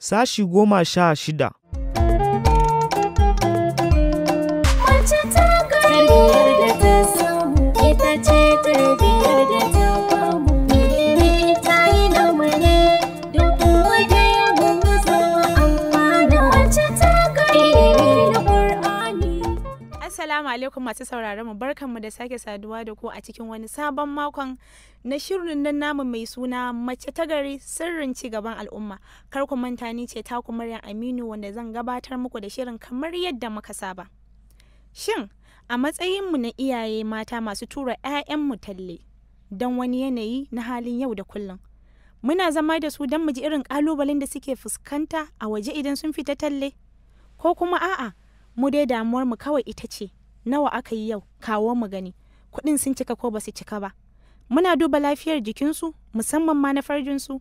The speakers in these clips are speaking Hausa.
Sashi goma sha shida Mace ta tarbiyar da ta samu ita ce tarbiyar da ta bamu. Ilimi ta yi namu ne duk wanda ya gumusa amfana. Mace ta ilimi da Ƙur'ani. Assalamu alaikum masu sauraron mu barkanmu da sake saduwa da ku a cikin wani sabon makon na shirin nan namu mai suna mace ta gari sirrin ci gaban al'umma. Kar ku manta ni ce taku Maryam Aminu wanda zan gabatar muku da shirin kamar yadda muka saba. Shin a matsayinmu na iyaye mata masu tura 'ya'yanmu talle don wani yanayi na halin yau da kullum. Muna zama da su don mu ji irin ƙalubalen da suke fuskanta a waje idan sun fita talle? Ko kuma a'a mu dai damuwar mu kawai ita ce nawa aka yi yau kawo mu gani kuɗin sun cika ko ba su cika ba muna duba lafiyar jikinsu musamman ma na farjinsu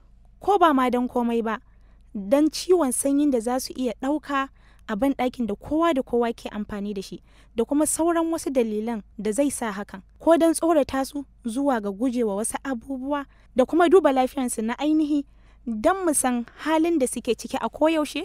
ko ba ma don komai ba don ciwon sanyin da za su iya ɗauka a ban ɗakin da kowa da kowa ke amfani da shi da kuma sauran wasu dalilan da zai sa hakan ko don tsorata su zuwa ga gujewa wasu abubuwa da kuma duba lafiyarsu na ainihi don mu san halin da suke ciki a koyaushe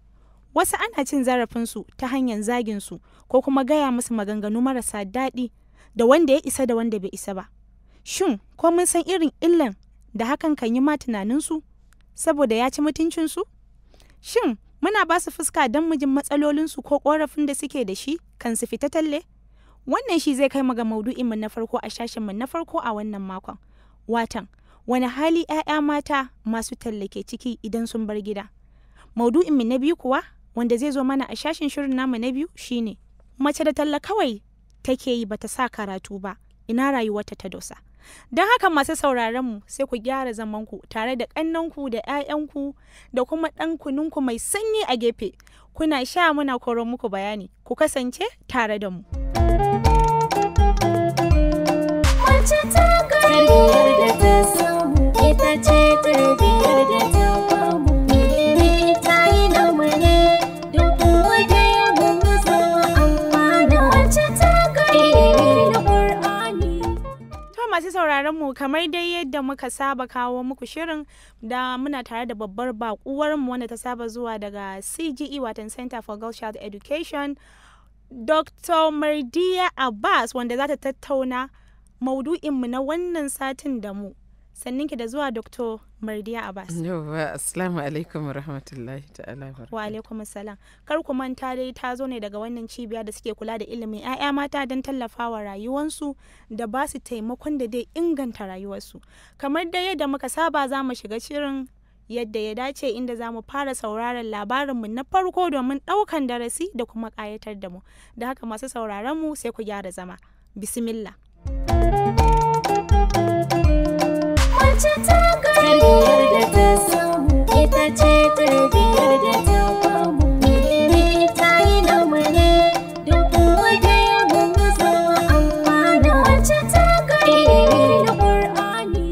wasu ana cin zarafinsu ta hanyar zaginsu ko kuma gaya musu maganganu marasa daɗi da wanda ya isa da wanda bai isa ba shin ko mun san irin illan da hakan kan yi ma tunaninsu saboda ya ci mutuncinsu shin muna ba su fuska don mu jin matsalolinsu ko ƙorafin da suke da shi kan su fita talle wannan shi zai kai mu ga maudu'inmu na farko a shashinmu na farko a wannan makon watan wani hali 'ya'ya mata masu talle ke ciki idan sun bar gida maudu'inmu na biyu kuwa wanda zai zo mana a shashin shirin namu na biyu shine mace da talla kawai take yi bata sa karatu ba ina rayuwarta ta dosa don haka masu sauraron mu sai ku gyara zamanku tare da ƙannanku da 'ya'yanku da kuma ɗan kununku mai sanyi a gefe kuna sha muna koron muku bayani ku kasance tare da mu Mace ta tarbiyar da ta samu ita ce tarbiyar da ta bamu. Ilimi ta yi namu ne duk wanda ya gumusa amfana. Mace ta ilimi da Ƙur'ani. To masu sauraron mu kamar dai yadda muka saba kawo muku shirin da muna tare da babbar bakuwar mu wanda ta saba zuwa daga CGE watan Center for Girl Child Education Dr. Mardiya Abbas wanda za ta tattauna maudu'inmu na wannan satin da mu. Sannin ki da zuwa Dr. Mardiya Abbas. Yauwa, Assalamu alaikum wa rahmatullahi ta'ala wa Wa alaikum salam. Kar ku manta dai ta zo ne daga wannan cibiya da suke kula da ilimin 'ya'ya mata don tallafawa rayuwansu da ba su taimakon da dai inganta rayuwarsu. Kamar dai yadda muka saba za mu shiga shirin yadda ya dace inda za mu fara sauraron labarinmu na farko domin ɗaukan darasi da kuma ƙayatar da mu. Da haka masu sauraron mu sai ku gyara zama. Bismillah. Mace ta tarbiyar da ta samu ita ce tarbiyar da ta bamu. Ilimi ta yi namu ne duk wanda ya gumusa amfana. Mace ta ilimi da Ƙur'ani.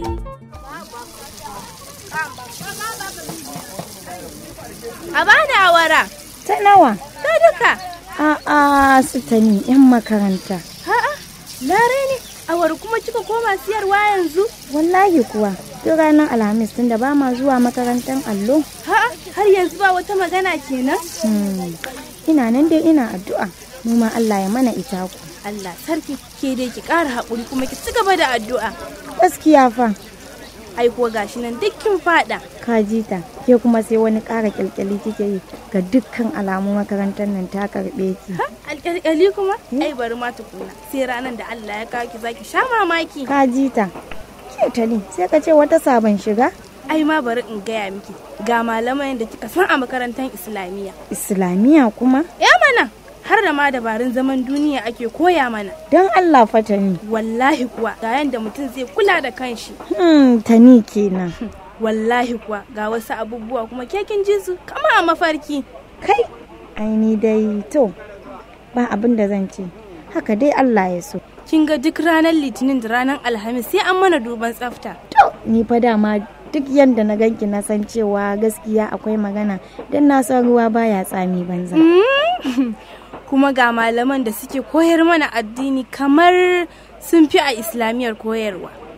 A bani awara. Ta nawa? Ta duka. A'a su ta ni 'yan makaranta. Ha'a, lare ne. Awara kuma kika koma siyarwa yanzu? Wallahi kuwa, duk ranar Alhamis tunda ba ma zuwa makarantar allo. Ha'a, har yanzu ba wata magana kenan? Hmm, Ina nan dai ina addu'a. Mu ma Allah ya mana ita ku. Allah sarki, ke dai ki ƙara haƙuri kuma ki ci gaba da addu'a. Gaskiya fa, Ai kuwa gashi nan duk kin faɗa. ka ji ta. Ke kuma sai wani ƙara kyalkyali kike yi ga dukkan alamu makarantar nan ta karɓe ki. Ha, alƙalƙali kuma? Ai bari ma tukuna. Sai ranar da Allah ya kawo ki zaki sha mamaki. Ka ji ta. Ke ta ni, sai ka ce wata sabon shiga? Ai ma bari in gaya miki. Ga malaman da kika san a makarantar Islamiyya. Islamiyya kuma? Ya mana, har da ma dabarun zaman duniya ake koya mana. Don Allah fa ta ni. Wallahi kuwa ga yanda mutum zai kula da kanshi. Hmm, ta ni kenan. Wallahi kuwa ga wasu abubuwa kuma kekin ji su kama a mafarki. Kai, ai ni dai to, ba abin da zan ce. Haka dai Allah ya so. Kin ga duk ranar Litinin da ranar Alhamis sai an mana duban tsafta. To, ni fa dama duk yadda na ganki na san cewa gaskiya akwai magana don na san ruwa baya tsami banza. Kuma ga malaman da suke koyar mana addini kamar sun fi a islamiyar koyarwa.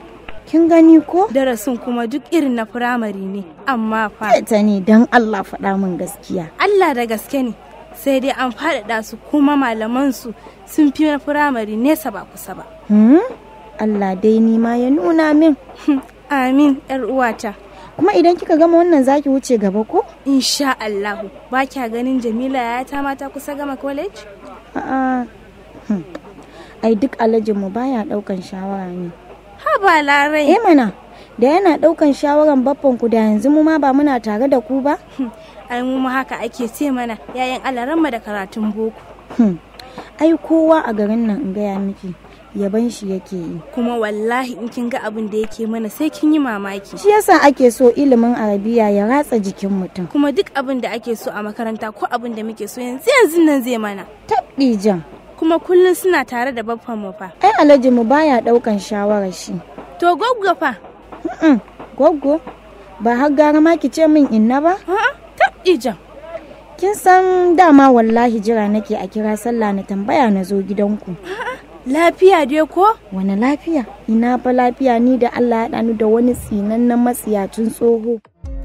kin gani ko darasin kuma duk irin na firamare ne amma fa ta ne don Allah faɗa min gaskiya Allah da gaske ne sai dai an faɗaɗa su kuma malaman su sun fi na firamare nesa ba kusa ba hmm? Allah dai ni ma ya nuna min amin yar uwata kuma idan kika gama wannan zaki wuce gaba ko insha Allahu ba kya ganin Jamila ya ta mata kusa gama college a'a hmm. ai duk alajinmu baya ɗaukan shawara ne ha ba larai eh mana da yana ɗaukan shawaran baffan ku da yanzu mu ma ba muna tare da ku ba ai mu ma haka ake ce mana yayin alaranmu da karatun boko Hmm. ai kowa a garin nan in gaya miki yaban shi yake yi kuma wallahi in kin ga abin da yake mana sai kin yi mamaki shi yasa ake so ilimin arabiya ya ratsa jikin mutum kuma duk abin da ake so a makaranta ko abin da muke so yanzu yanzu nan zai mana tabɗi jan kuma kullum suna tare da baffan mu fa ai alhaji mu baya ɗaukan shawarar shi to gwaggwa fa Mm-mm. Goggo, ba har gara ma ki ce min inna ba? a'a tabɗi jan Kin san dama wallahi jira nake a kira sallah na tambaya na zo gidanku. lafiya dai ko Wani lafiya? Ina fa lafiya ni da Allah ya ɗanu da wani tsinannen matsiyacin tsoho.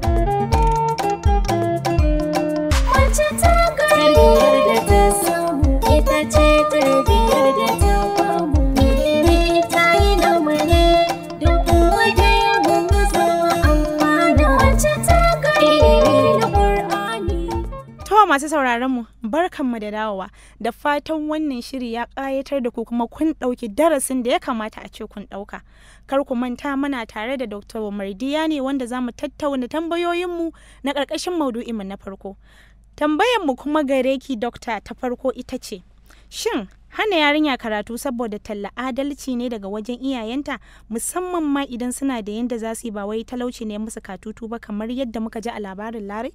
Mace ta tarbiyar da ta samu ita ce tarbiyar da ta bamu. Ilimi ta yi namare duk wanda ya gungu zama amfana. Mace ta ilimi na Ƙur'ani. To masu sauraron mu barkanmu da dawowa da fatan wannan shiri ya ƙayatar da ku kuma kun ɗauki darasin da ya kamata a ce kun ɗauka. Kar ku manta muna tare da Dr. Mardiya ne wanda za mu tattauna tambayoyinmu na ƙarƙashin maudu'inmu na farko. Tambayarmu kuma gare ki Dokta ta farko ita ce, Shin hana yarinya karatu saboda talla adalci ne daga wajen iyayenta musamman ma idan suna da yadda za su yi ba wai talauci ne musu katutu ba kamar yadda muka ji a labarin Lare?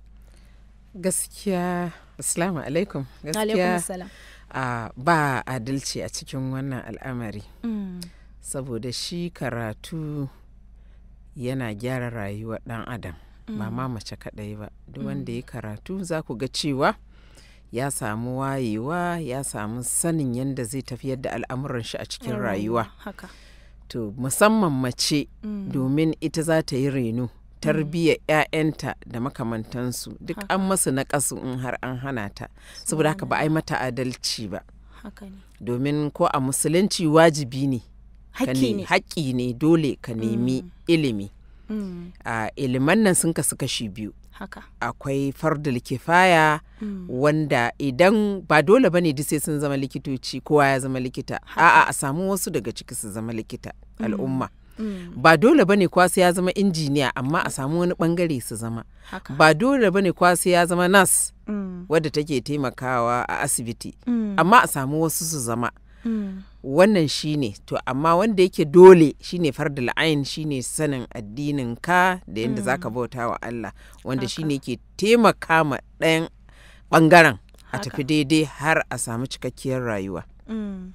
gaskiya assalamu alaikum Alaikum gaskiya salam. a ba adalci a cikin wannan al'amari Mm. saboda shi karatu yana gyara rayuwar dan adam ba ma mace kaɗai ba duk wanda ya karatu za ku ga cewa ya samu wayewa ya samu sanin yadda zai tafiyar da al'amuran shi a cikin rayuwa Haka. to musamman mace Mm. domin ita za ta yi reno tarbiyyar 'ya'yanta da makamantansu duk an masu na in har an hana ta saboda haka ba a yi mata adalci ba Haka ne. domin ko a musulunci wajibi ne ka Hakki ne- ne. haƙƙi ne dole ka nemi ilimi Mm. a iliman nan sun kasu kashi biyu Haka. akwai fardul kifaya Mm. wanda idan ba dole bane duk sai sun zama likitoci kowa ya zama likita a'a a samu wasu daga ciki su zama likita al'umma Mm. ba dole bane kwa sai ya zama injiniya amma a samu wani bangare su zama Haka. ba dole bane kwa sai ya zama nas Mm. wadda take taimakawa a asibiti Mm. amma a samu wasu su zama Mm. wannan shine to amma wanda yake dole shine fardul ain shine sanin addinin ka da yadda zaka bauta wa Allah wanda shine ke taimaka ma ɗayan ɓangaren a Haka. tafi daidai har a samu cikakkiyar rayuwa Mm.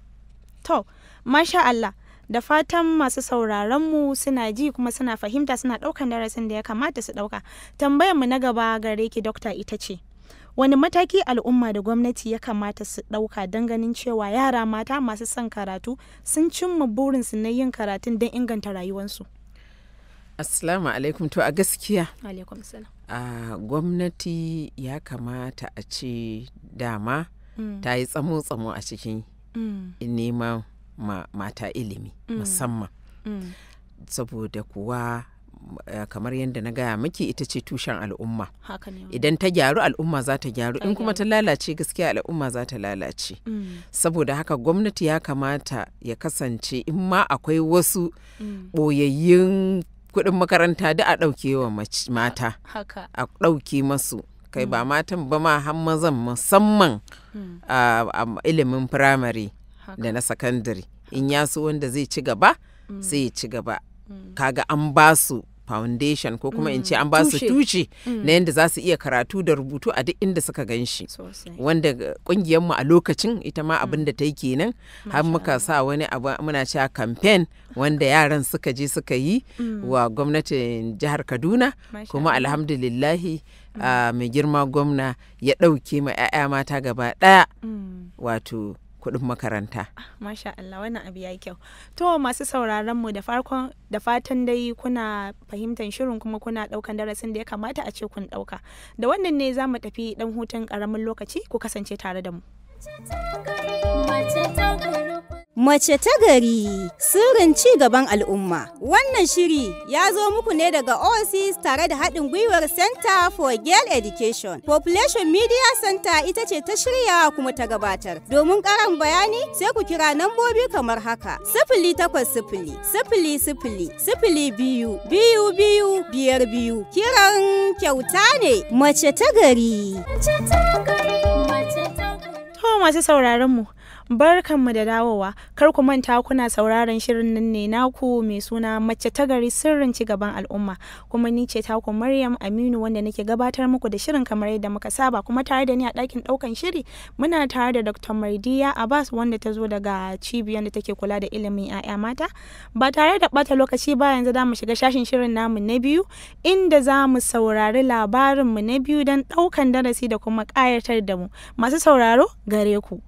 To, masha Allah, da fatan masu sauraronmu suna ji kuma suna fahimta suna ɗaukan darasin da ya kamata su ɗauka. Tambayarmu na gaba gare ki dokta ita ce, wani mataki al'umma da gwamnati ya kamata su ɗauka don ganin cewa yara mata masu son karatu sun cimma burinsu na yin karatun don inganta rayuwarsu? assalamu alaikum to a gaskiya Alaikum salam. a gwamnati ya kamata a ce dama Mm. ta yi tsamo-tsamo a cikin Mm. neman ma mata ilimi musamman Mm. saboda kuwa eh, kamar yadda na gaya miki ita ce tushen al'umma Haka ne. idan ta gyaru al'umma za ta gyaru Ta in kuma gyaru. ta lalace gaskiya al'umma za ta lalace Mm. saboda haka gwamnati ya kamata ya kasance in ma akwai wasu Mm. ɓoyayyun kuɗin makaranta da a ɗauke wa mace- mata Haka. a ɗauke masu kai ba matan ba ma har mazan musamman Mm. a a ilimin firamare Haka. da na sakandare in ya so wanda zai ci gaba sai ya ci gaba Mm. kaga an ba su foundation ko kuma in ce an ba su Tushe. tushe na yadda za su iya karatu da rubutu a duk inda suka gan shi Sosai. wanda kungiyarmu a lokacin ita ma abin da ta yi kenan har Masha muka sa wani abu muna cewa campaign wanda yaran suka je suka yi wa gwamnatin jihar kaduna Masha kuma Allah. alhamdulillahi a mai girma gwamna ya ɗauke ma 'ya'ya mata gaba ɗaya Mm. wato kuɗin makaranta Masha Allah wannan abu ya yi kyau. To masu sauraron mu da farkon da fatan dai kuna fahimtar shirin kuma kuna daukan darasin da ya kamata a ce kun dauka. Da wannan ne za mu tafi dan hutun karamin lokaci ku kasance tare da mu. Mace ta gari Mace ta gari sirrin ci gaban al'umma. Wannan shiri ya zo muku ne daga OSIS tare da haɗin gwiwar Center for Girl Education. Population Media Center ita ce ta shirya kuma ta gabatar. Domin ƙarin bayani sai ku kira nambobi kamar haka. Sifili takwas sifili, sifili sifili, sifili biyu, biyu biyu, biyar biyu. Kiran kyauta ne. Mace ta gari. mace ta gari mace ta gari To masu sauraron mu barkanmu da dawowa kar ku manta kuna sauraron shirin nan ne naku mai suna mace ta gari sirrin ci gaban al'umma kuma ni ce taku Maryam Aminu wanda nake gabatar muku da shirin kamar yadda muka saba kuma tare da ni a ɗakin ɗaukan shiri muna tare da Dr. Mardiya Abbas wanda ta zo daga cibiyar da take kula da ilimin 'ya'ya mata ba tare da ɓata lokaci ba yanzu za mu shiga shashin shirin namu na biyu inda za mu saurari labarinmu na biyu don ɗaukan darasi da kuma ƙayatar da mu masu sauraro gare ku.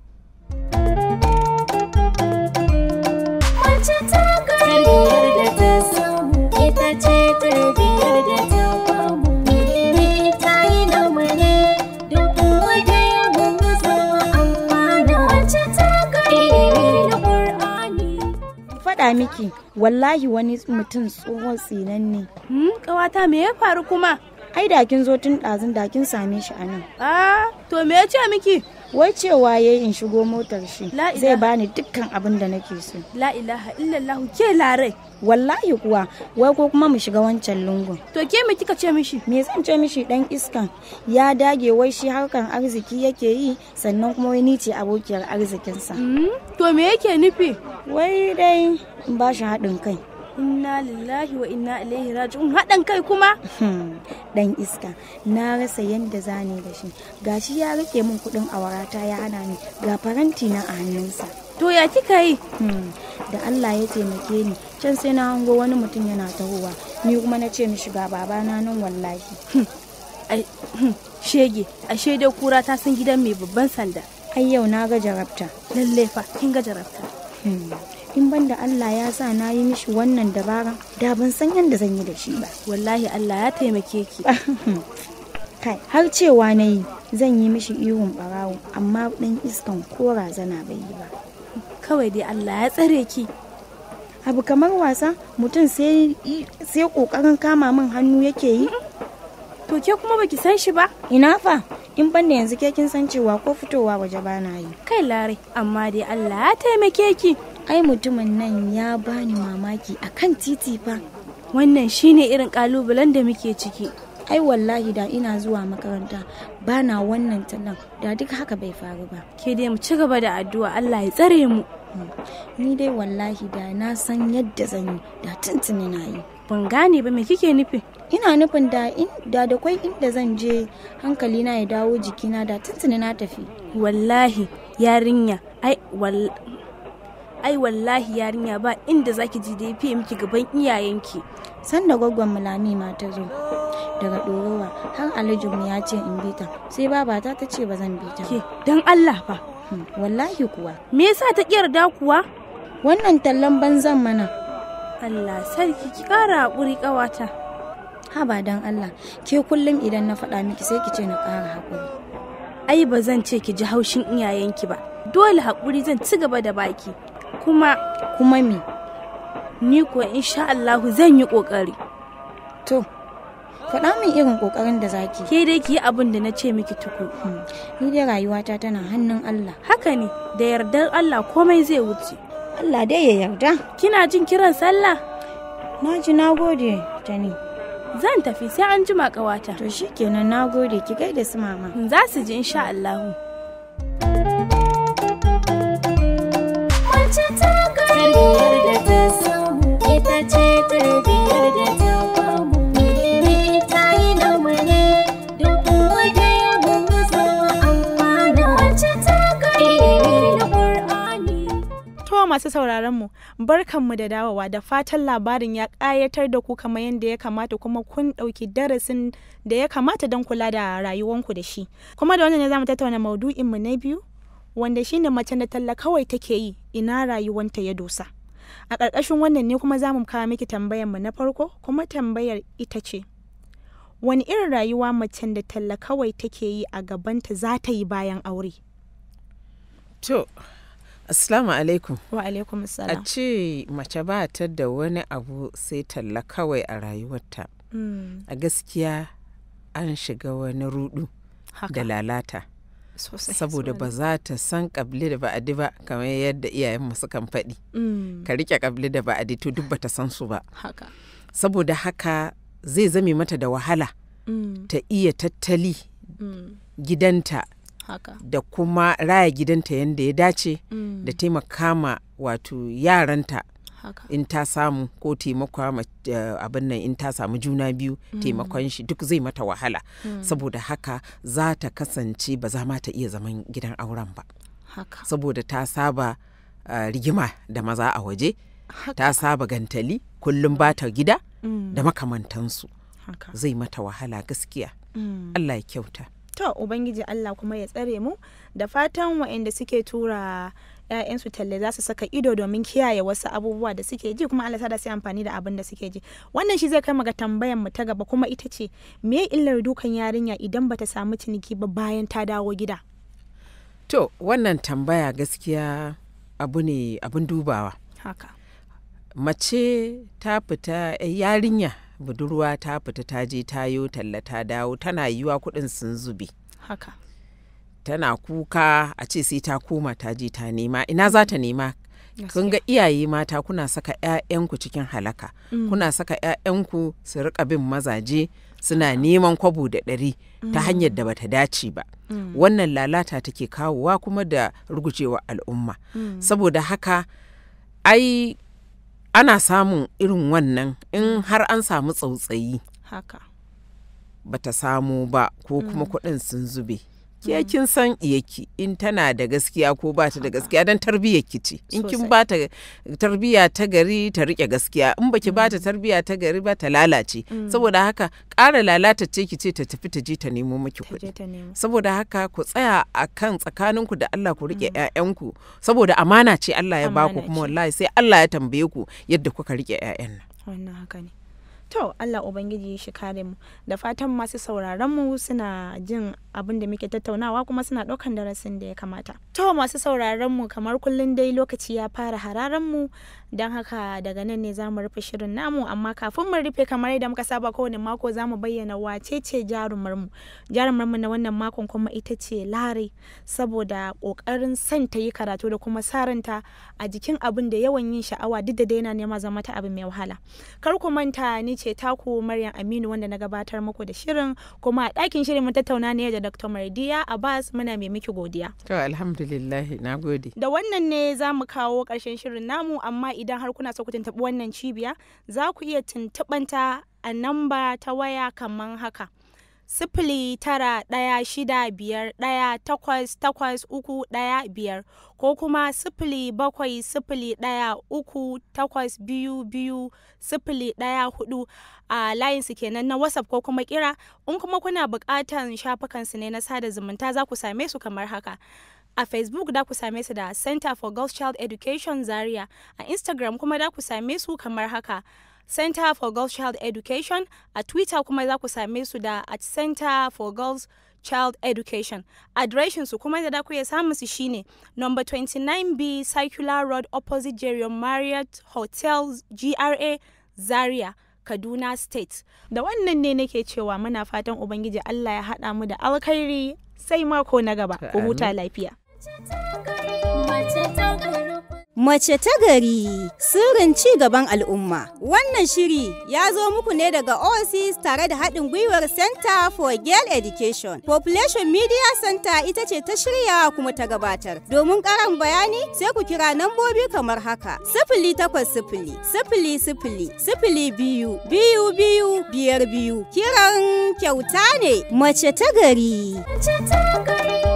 mace ta gari tarbiyar da ta samu ita ce tarbiyar da ta bamu ilimi ta yi namare duk wanda ya gungu zama amfana mace ta gari ilimi na Qur'ani faɗa miki wallahi wani mutum tsohon tsinan ne Hmm, ƙawata me ya faru kuma? ai da kin zo tun ɗazun da kin same shi a nan Ah, to me ya ce miki? wai cewa ya in shigo motar shi La zai ilaha- bani dukkan abin da nake so La ilaha illallah ke larai. wallahi kuwa wai ko kuma mu shiga wancan lungun To ke me kika ce mishi? me zan ce mishi dan iskan ya dage wai shi harkan arziki yake yi sannan kuma wai ni ce abokiyar arzikinsa Hmm, to me yake nufi? wai dai in ba shi haɗin kai Inna lillahi wa inna ilaihi raji'un haɗin kai kuma? Hmm, dan iska na rasa yadda zane da shi gashi ya rike min kuɗin awarata ya hana ni ga faranti na a hannunsa To ya kika yi? Hmm, da Allah ya taimake ni can sai na hango wani mutum yana tahowa ni kuma na ce mishi ga babana nan wallahi Ai, hmm, shege, ashe dai kura ta san gidan mai babban sanda. ai yau na ga jarabta Lalle fa, kin ga jarabta. Hmm, in ban da Allah ya sa na yi mishi wannan dabara da ban san yadda zan yi da shi ba Wallahi Allah ya taimake ki. kai har cewa na yi zan yi mishi ihun barawo amma dan iskan ko razana bai yi ba Kawai dai Allah ya tsare ki. abu kamar wasa mutum sai sai kokarin kama min hannu yake yi To ke kuma baki san shi ba? ina fa in ban da yanzu ke kin san cewa ko fitowa waje bana yi Kai larai, amma dai Allah ya taimake ki. ai mutumin nan ya bani mamaki akan titi fa Wannan shine irin kalubalen da muke ciki. ai wallahi da ina zuwa makaranta bana wannan tallan da duk haka bai faru ba Ke dai mu ci gaba da addu'a Allah ya tsare mu. ni dai wallahi da na san yadda zan yi da tuntuni na yi Ban gane ba me kike nufi? ina nufin da in da da kwai inda zan je hankali na ya dawo jikina da tuntuni na tafi Wallahi yarinya, ai wal ai wallahi yarinya ba inda zaki ji da ya fiye miki gaban iyayenki. sanda gwaggon mulami ma ta zo daga ɗorowa har alijinmu ya ce in bita sai babata ta ce ba zan bita ba Ke dan Allah fa. Hmm, wallahi kuwa Me yasa ta yarda kuwa? wannan tallan banzan mana Allah sarki ki kara hakuri kawata. haba dan Allah ke kullum idan na faɗa miki sai ki ce na ƙara haƙuri Ai ba zan ce ki ji haushin iyayenki ba. Dole hakuri zan ci gaba da baki. Kuma kuma me ni kuwa insha Allahu zan yi kokari. to faɗa min irin ƙoƙarin da zaki Ke dai ki yi abin da na ce miki tuku. Hmm, ni dai rayuwata tana hannun Allah Haka ne, da yardar Allah komai zai wuce. Allah dai ya yarda Kina jin kiran sallah? na ji na gode tani Zan tafi sai an jima ƙawata. to shikenan na gode ki gaida su mama Za su ji insha Allahu. mace ta gari tarbiyar da ta samu ita ce tarbiyar da ta bamu ilimi ta yi namare duk wanda ya gungu zama amfana mace ta gari ilimi na Qur'ani To masu sauraron mu barkanmu da dawowa da fatan labarin ya ƙayatar da ku kamar yadda ya kamata kuma kun ɗauki darasin da ya kamata don kula da rayuwanku da shi. Kuma da wannan ne zamu tattauna maudu'inmu na biyu wanda shine mace da talla kawai take yi ina rayuwanta ya dosa a ƙarƙashin wannan ne kuma za mu kawo miki tambayar mu na farko kuma tambayar ita ce wani irin rayuwa macen da talla kawai take yi a gabanta za ta yi bayan aure To, Assalamu alaikum. wa alaikum A salam ce mace ba ta da wani abu sai talla kawai a rayuwarta. Mm, A gaskiya an shiga wani rudu da haka lalata. sosai Saboda ba za ta san kabli da ba'adi ba kamar yadda iyayenmu sukan faɗi. Mm, Ka rike kabli da ba'adi to duk bata san su ba. haka Saboda haka zai zame mata da wahala Mm, ta iya tattali mm, gidanta haka da kuma raya gidanta yadda ya dace Mm, da taimaka ma wato yaranta haka in ta samu ko taimaka ma eh, abin nan in ta samu juna biyu taimakon shi duk zai mata wahala saboda haka za ta kasance ba za ma ta iya zaman gidan auren ba haka saboda ta saba eh, rigima da maza a waje ta saba gantali kullum ba ta gida Mm, da makamantansu haka zai mata wahala gaskiya Mm. Allah ya kyauta To Ubangiji Allah kuma ya tsare mu da fatan waɗanda suke tura ‘ya'yansu talle za su saka ido domin kiyaye wasu abubuwa da suke ji kuma Allah sa da su yi amfani da abin da suke ji. Wannan shi zai kai mu ga tambayan mu ta gaba kuma ita ce me illar dukan yarinya idan bata samu ciniki ba bayan ta dawo gida. to wannan tambaya gaskiya abu ne abin dubawa Haka. mace ta fita eh, yarinya budurwa ta fita ta je tayo talla ta dawo tana yiwa kuɗin sun zube Haka. tana kuka a ce sai ta koma ta je ta nema ina za ta nema kun ga iyaye mata kuna saka 'ya'yanku cikin halaka kuna saka 'ya'yanku su rika bin mazaje suna neman kwabo da ɗari ta hanyar da bata dace ba wannan lalata take kawowa kuma da rugujewa al'umma saboda haka ai ana samun irin wannan in har an samu tsautsayi Haka. bata samu ba ko kuma kuɗin sun zube ke kin san iyaki in tana da gaskiya ko ba ta da gaskiya don tarbiyyar ki ce in kin Sosai. ba ta tarbiyya ta gari ta rike gaskiya in baki ba ta tarbiyya ta gari ba ta lalace saboda haka ƙara lalata ce ki ce ta tafi ta je ta nemo miki Ta je kuɗi ta nemo. saboda haka ku tsaya a kan tsakaninku da Allah ku rike 'ya'yanku saboda amana ce Allah ya baku Amana kuma ce. wallahi sai Allah ya tambaye ku yadda kuka rike 'ya'yan nan wannan haka ne to Allah ubangiji shi kare mu da fatan masu sauraron mu suna jin abin da muke tattaunawa kuma suna ɗaukan darasin da ya kamata to masu sauraron mu kamar kullun dai lokaci ya fara hararan mu don haka daga nan ne zamu rufe shirin namu amma kafin mu rufe kamar yadda muka saba kowane mako zamu bayyana wace ce jarumar mu jarumar mu na wannan makon kuma ita ce Lare saboda kokarin son ta yi karatu da kuma saranta a jikin abin da yawan yin sha'awa duk da dai yana nema zama ta abu mai wahala kar ku manta ni ce taku Maryam Aminu wanda na gabatar muku da shirin kuma a ɗakin shirin mun tattauna ne da Dr. Mardiya Abbas muna mai miki godiya to alhamdulillah na gode da wannan ne za mu kawo ƙarshen shirin namu amma idan har kuna so ku tuntuɓi wannan cibiya za ku iya tuntuɓanta a namba ta waya kamar haka sifili tara ɗaya shida biyar ɗaya takwas takwas uku ɗaya biyar ko kuma sifili bakwai sifili ɗaya uku takwas biyu biyu sifili ɗaya hudu a layinsu kenan na whatsapp ko kuma kira in kuma kuna buƙatan shafukansu ne na sada zumunta za ku same su kamar haka a facebook da ku same su da center for girls child education zaria a instagram kuma da ku same su kamar haka center for girls child education a twitter kuma za ku same su da at center for girls child education adireshin su kuma da ku iya samun su shine number 29b circular road opposite Jerry marriott hotel gra zaria kaduna state da wannan ne nake cewa muna fatan ubangiji allah ya haɗa mu da alkhairi sai mako na gaba ku huta lafiya Mace ta gari Mace ta gari sirrin ci gaban al'umma. Wannan shiri ya zo muku ne daga OASIS tare da haɗin gwiwar Center for Girl Education. Population Media Center ita ce ta shirya kuma ta gabatar. Domin ƙarin bayani sai ku kira nambobi kamar haka. Sifili takwas sifili, sifili sifili, sifili biyu, biyu biyu, biyar biyu. Kiran kyauta ne. Mace ta gari. mace ta gari